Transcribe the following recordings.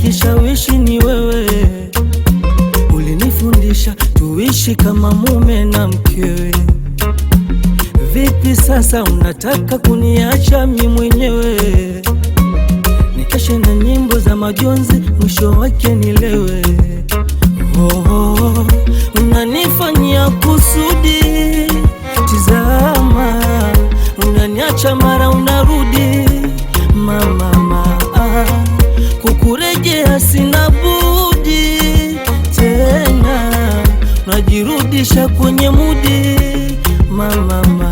kujishawishi ni wewe, ulinifundisha tuishi kama mume na mkewe. Vipi sasa unataka kuniacha mi mwenyewe nikeshe na nyimbo za majonzi, mwisho wake nilewe? Oh, oh, unanifanyia kusudi, tizama, unaniacha mara unarudi, mama ma, kukurejea sina budi tena, najirudisha kwenye mudi, mama ma,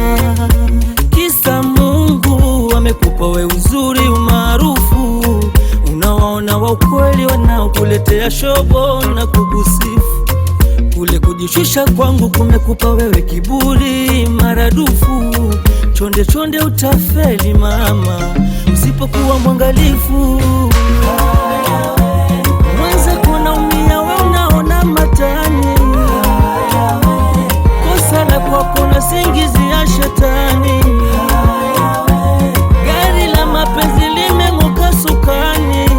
kisa Mungu amekupa we uzuri umaarufu, unawaona wa ukweli wanaokuletea shobo na kukusifu kule kujishusha kwangu kumekupa wewe kiburi maradufu. Chonde chonde utafeli mama, usipokuwa mwangalifu. Mwenzako naumia, we unaona matani, kosa la kwako na singizi ya shetani. Gari la mapenzi limeng'oka sukani.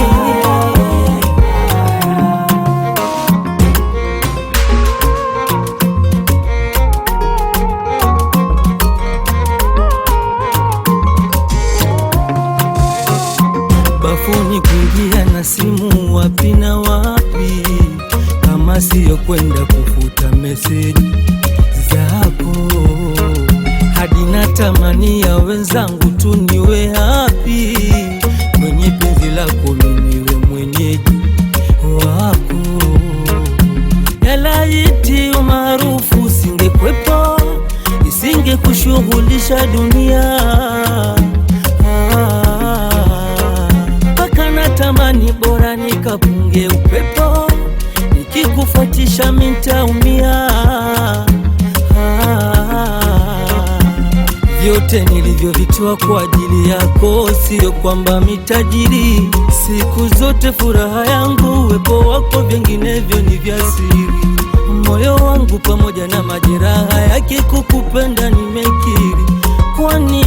bafuni kuingia na simu wapi na wapi, kama siyo kwenda kufuta meseji zako, hadi natamani ya wenzangu tu niwe hapi kwenye penzi lako, miniwe mwenyeji wako. Yalaiti umaarufu usingekwepo, isinge kushughulisha dunia mpaka natamani bora nikapunge upepo, nikikufuatisha mintaumia. Vyote nilivyovitoa kwa ajili yako, sio kwamba mitajiri. Siku zote furaha yangu uwepo wako, vinginevyo ni vya siri. Moyo wangu pamoja na majeraha yake, kukupenda nimekiri, kwani